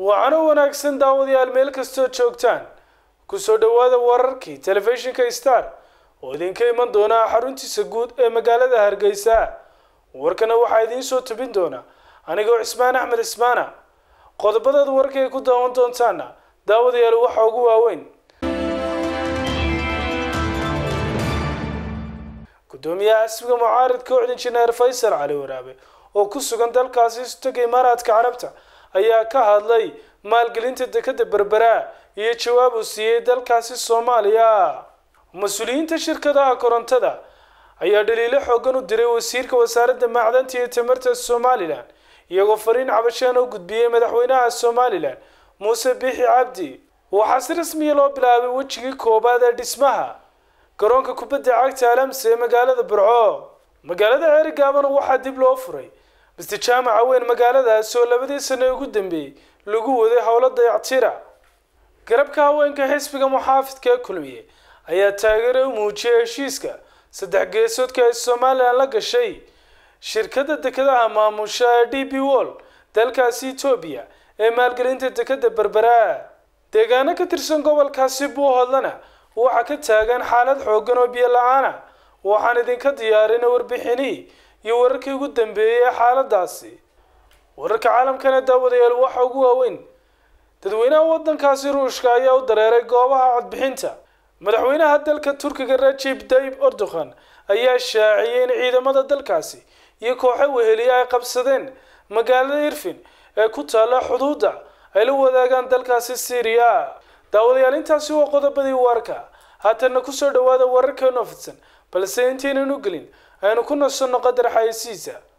waacano wanaagsan daawadayaal meel kastoo joogtaan kusoo dhowaada wararkii telefishinka star oo idinka iman doona xaruntiisa guud ee magaalada hargeysa warkana waxaa idiin soo tubin doona anigoo cismaan axmed cismaana qodobadaad warka ay ku daawan doontaana daawadayaal waxaa ugu waaweyn gudoomiyaha xisbiga mucaaridka ocd injineer faysal cali waraabe oo ku sugan dalkaasi istaga imaaraadka carabta ayaa ka hadlay maalgelinta dekada berbera iyo jawaab uu siiyey dalkaasi soomaaliya mas-uuliyiinta shirkadaha korontada ayaa dhaliilo xoogan u diray wasiirka wasaaradda macdanta iyo tamarta somalilan iyagoo fariin cabasheen oo gudbiyey madaxweynaha somalilan muuse biixi cabdi waxaa si rasmiya loo bilaabay wejigii koobaad ee dhismaha garoonka kubadda cagta alamse ee magaalada burco magaalada ceerigaabana waxaa dib loo furay mister jaamaca weyn magaaladaasi oo labadii sano ugu dambeeyey lagu waday howlo dayactira garabka haweenka xisbiga muxaafidka ee kulmiye ayaa taageero u muujiyay heshiiska saddex geesoodka ay somalilan la gashay shirkadda dekadaha maamusha ee d b wall dalkaasi etoobiya ee maalgelinta dekada berbera deegaano ka tirsan gobolkaasi buuhodlana waxaa ka taagan xaalad xoogan oo biyo la-aana waxaan idinka diyaarinay warbixinii iyo wararkii ugu dambeeyey ee xaaladaasi wararka caalamkana daawadayaal waxa ugu waaweyn dadweynaha waddankaasi ruushka ayaa u dareeray goobaha codbixinta madaxweynaha dalka turkiga rajib tayyib erdogan ayaa shaaciyey in ciidamada dalkaasi iyo kooxo weheliya ay qabsadeen magaalada irfin ee ku taalla xuduudda ay la wadaagaan dalkaasi syriya daawadayaal intaasi waa qodobadii warka haatanna kusoo dhawaada wararkeenu fidsan balse intaynan u gelin aynu ku nasanno qadar xayeysiisa